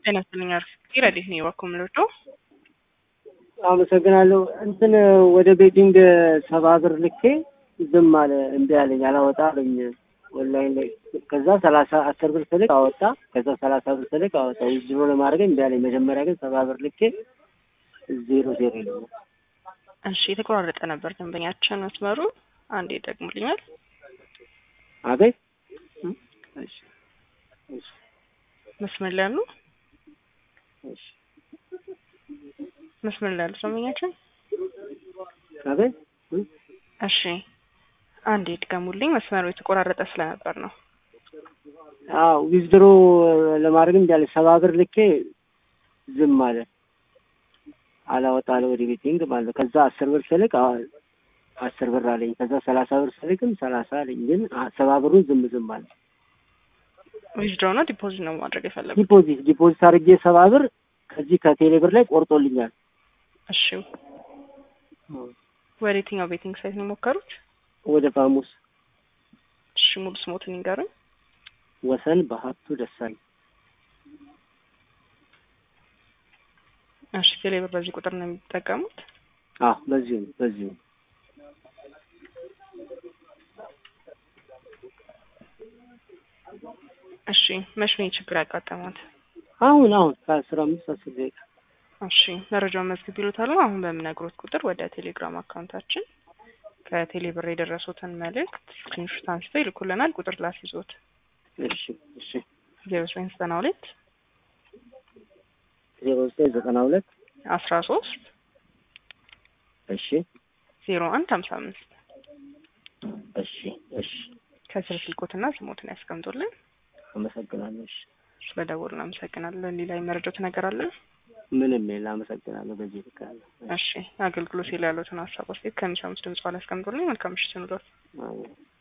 ጤና ይስጥልኝ አርፍቴ ረዴት ነው የባኮ ምልዶ አመሰግናለሁ። እንትን ወደ ቤቲንግ ሰባ ብር ልኬ ዝም አለ፣ እምቢ አለኝ፣ አላወጣ አለኝ ኦንላይን ላይ። ከዛ ሰላሳ አስር ብር ስልክ አወጣ። ከዛ ሰላሳ ብር ስልክ አወጣ። ዊዝድሮ ለማድረግ እምቢ አለኝ። መጀመሪያ ግን ሰባ ብር ልኬ ዜሮ ዜሮ ነው። እሺ የተቆራረጠ ነበር ደንበኛችን መስመሩ። አንዴ ይደግሙልኛል። አቤት እሺ፣ እሺ፣ መስመር ላይ ያሉ እሺ፣ መስመር ላይ ያሉ ደንበኛችን አቤት እ? እሺ አንዴ ይድገሙልኝ። መስመሩ የተቆራረጠ ስለነበር ነው። አዎ ዊዝድሮ ለማድረግ እምቢ አለኝ። ሰባ ብር ልኬ ዝም አለ፣ አላወጣ አለ ወደ ቤቲንግ ማለት ነው። ከዛ አስር ብር ስልክ አዎ አስር ብር አለኝ። ከዛ ሰላሳ ብር ስልክም ሰላሳ አለኝ። ግን አ- ሰባ ብሩን ዝም ዝም አለ። ዊዝድሮ ነው ዲፖዚት ነው ማድረግ የፈለጉት? ዲፖዚት ዲፖዚት አድርጌ ሰባ ብር ከዚህ ከቴሌ ብር ላይ ቆርጦልኛል። እሺ ወደ የትኛው ቤቲንግ ሳይት ነው የሞከሩት? ወደ ፋሙስ እሺ ሙሉ ስሞትን ይንገሩኝ። ወሰን በሀብቱ ደሳኝ እሺ ቴሌብር በዚህ ቁጥር ነው የሚጠቀሙት? አዎ በዚሁ ነው በዚሁ ነው። እሺ መቼ ነው ችግር ያጋጠማት? አሁን አሁን ከአስራ አምስት አስር ደቂቃ እሺ መረጃውን መዝግብ ይሉታል። አሁን በምነግሮት ቁጥር ወደ ቴሌግራም አካውንታችን ከቴሌብር የደረሱትን መልእክት ስክሪንሾት አንስተው ይልኩልናል። ቁጥር ላስይዞት እሺ እሺ ዜሮ ዘጠኝ ዘጠና ሁለት ዜሮ ዘጠኝ ዘጠና ሁለት አስራ ሶስት እሺ ዜሮ አንድ ሀምሳ አምስት እሺ እሺ ከስር ስልኮትና ስሞትን ያስቀምጡልን። አመሰግናለሁ። እሺ ስለደወሉ አመሰግናለን። ሌላ የመረጃው ነገር አለ? ምንም የለ አመሰግናለሁ። በዚህ ልክ አለ። እሺ አገልግሎት ላይ ያሉትን ሀሳብ አስተያየት ከሚሰሙት ድምጽ ላይ ያስቀምጡልኝ። መልካም ምሽት ይኑሮት። አዎ